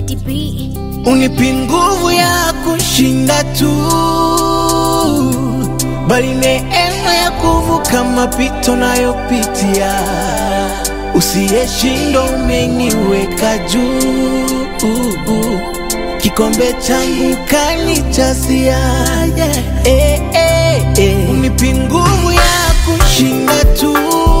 Lady B. unipi nguvu ya kushinda tu, bali neema ya kuvuka mapito nayopitia. Usiyeshindwa umeniweka juu, kikombe changu kanijasia. Yeah. Eh, eh, eh. Unipi nguvu ya kushinda tu,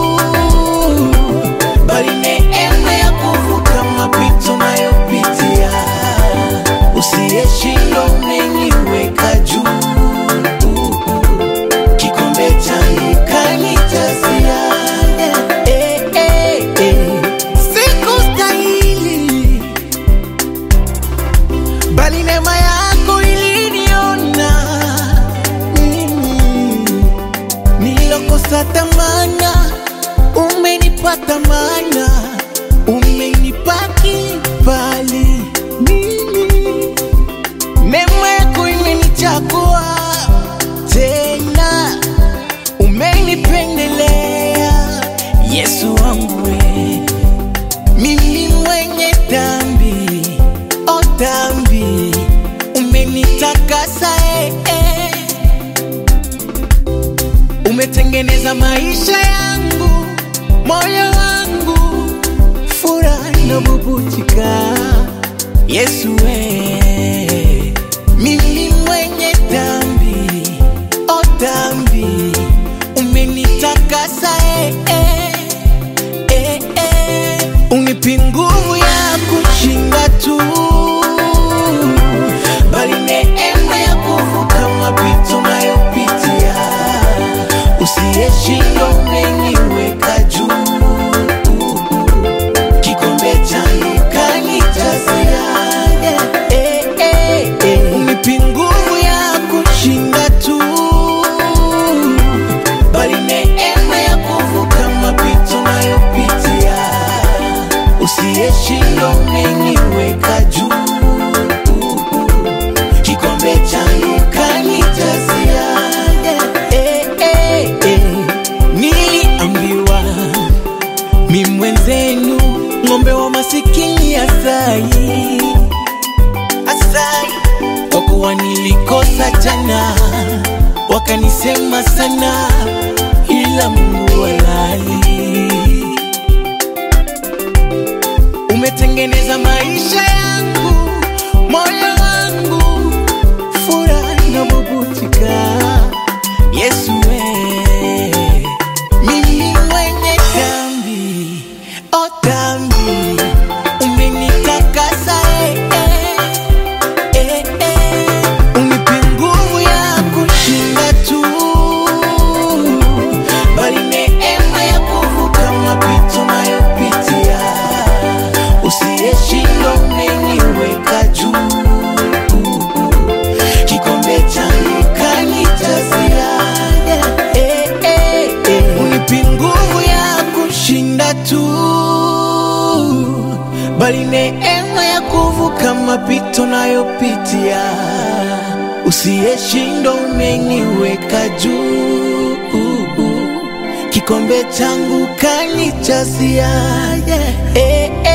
bali neema ya kuvuka mapito nayopitia. Usiyeshindwa umeniweka juu, kikombe changu kanijazia. Eh, eh, eh. Sikustahili, bali neema yako iliniona mimi nilokosa thamana, umenipa thamana, umenipa kibali mimi, neema yako imenichagua tena, umenipendelea Yesu wangu we, mimi mwenye dhambi, o dhambi, umenitakasa eh, eh. Umetengeneza maisha yangu, moyo wangu, furaha inabubutika. Yesu we, mimi mwenye dhambi, o dhambi, umenitakasa eh, eh, eh, eh. Unipi nguvu ya kushinda tu, bali neema ya kuvuka mapito nayopitia. Usiyeshindwa umeniweka juu, kikombe changu kanijazia. Eh, eh, eh. Unipi nguvu ya kushinda tu, bali neema ya kuvuka mapito nayopitia. Usiyeshindwa umeniweka juu, kikombe changu kanijazia. Eh, eh, eh. Niliambiwa mi mwenzenu ng'ombe wa masikini Asai, Asai, kwa kuwa nilikosa jana, wakanisema sana, ila Mungu halali umetengeneza maisha yangu, moyo wangu, furaha inabubutika. Yesu we, mimi mwenye dhambi, o dhambi, umenitakasa eh, eh, eh, eh. Unipi nguvu ya kushinda tu, bali neema ya kuvuka mapito nayopitia. Usiyeshindwa umeniweka juu, kikombe changu kanijazia. Eh, eh, eh. Unipi nguvu ya kushinda tu, bali neema ya kuvuka mapito nayopitia. Usiyeshindwa umeniweka juu, kikombe changu kanijazia. Yeah. Eh, eh.